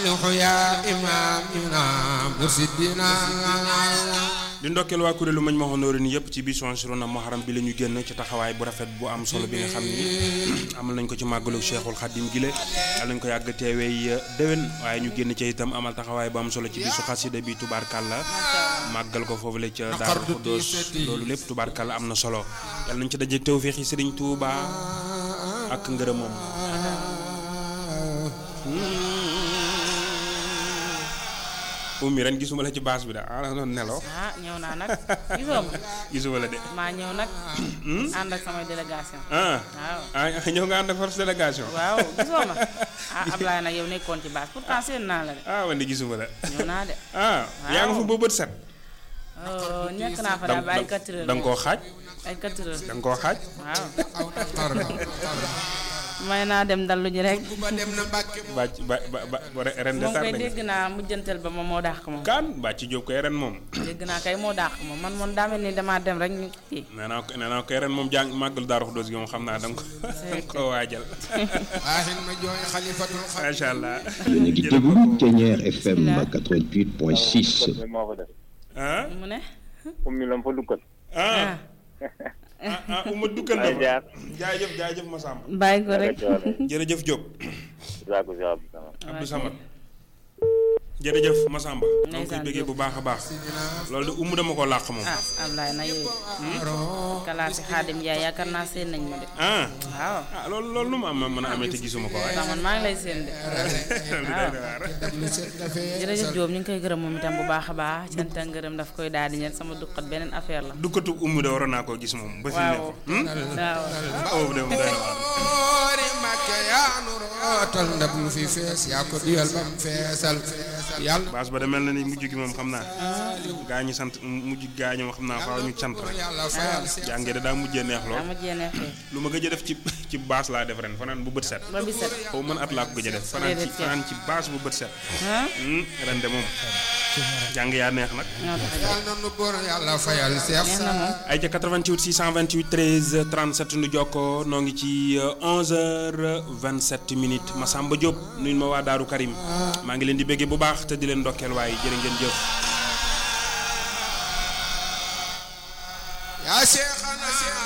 saalihu yaa imaamina mursidina di ndokkeel waa kuréelu mañ ma honoré ni yëpp ci bisu Ansiroona Muharram bi la ñu génn ci taxawaay bu rafet bu am solo bi nga xam ni amal nañ ko ci màggalu Cheikhul Khadim gile yal nañ ko yàgg teewee déwén waaye ñu génn ci itam amal taxawaay bu am solo ci bisu xasida bi tubaarkàlla màggal ko foofu la ca Daaru Xuddoos loolu lépp tubaarkàlla am na solo yal nañ ci dajeeg tawféexi Sëriñ Tuuba ak ngërëmam ummi ren gisuma la ci baas bi da ah doon nelaw ah ñëw naa nag gisoo ma gisuma la de maa ñëw nag ànd ak samay délégation ah waaw ah ñëw nga ànd ak force délégation waaw gisoo ma ah Ablaye nag yow nekkoon ci base pourtant seen naa la de ah man de gisuma la ñëw naa de ah yaa nga fa ba bët set oh nekk naa fa daal ba ay 4 heures da nga koo xaaj ay 4 heures da nga koo xaaj waaw tor may naa dem dallu ji rek ba dem na Mbàkke bàcc ba ba ba ren de moom tardé koy nga dégg naa mujjantal ba moom moo dàq moom kaan bàcc jóob koy ren moom dégg naa kay moo dàq moom man moom daa mel ni damaa dem rek ñu kii nee naa ko nee naa koy ren moom jàng màggal Daaru Xuddoos gi moom xam naa da nga ko da nga koo waajal waaxin ma jooy xalifatul xalifa macha allah yéen a ngi déglu Thiéniere FM 88.6 moo fa def ah mu ne ummi lam fa dukkat ah ah ah uma duggal na ay fa jaar jaajëf jaajëf Massamba bàyyi ko rek jërëjëf Diop Zaku si Abdou Samad Abdou Samad jërëjëf Massamba ñoo ngi koy Ndeysaan bëggee bu baax a baax loolu de umu dama ko làq moom ah Ablaye na yow kalaasi xaadim Njaay yaakaar naa seen nañ ma de ah waaw ah loolu loolu nu ma am mën a amee te gisuma ko waaye ndax man maa ngi lay seen de lu set nga fee jërëjëf Diop ñu ngi koy gërëm moom itam bu baax a baax cant ak ngërëm daf koy daal di ñeel sama duqat beneen affaire la dukkatu umu de waroon naa koo gis moom ba fi mu ne waaw ko hmm? waaw ah boobu de moom doy na waar oori Mbàkke yaa nu rootal ndab lu fi fees yaa ko diyal bam feesal yàlla baas ba de mel na ni mujj gi moom xam naa gaa ñi sant mujj gaa ñi moom xam naa faaw ñu sant rek yàlla fayal seex jàngee da daa mujjee neex lool daa ma jéene xëy lu ma gëj a def ci ci baas laa def ren fanaan bu bët set ba bi set xaw man at laa ko gëj a def fanaan ci Déedéet, fanaan ci baas bu bët set ah Hmm, ren de moom jàng yaa neex nag ñoo tax a jóg. yàlla na nu boor yàlla fayal seex neex na moom ay ca 88 628 13 37 nu jokkoo noo ngi ci 11h27 minutes Massamba Diop nuyu ma waa Daaru Karim maa ngi leen di béggee bu baax te di leen ndokkeel waaye jërë ngeen jëf yaa seex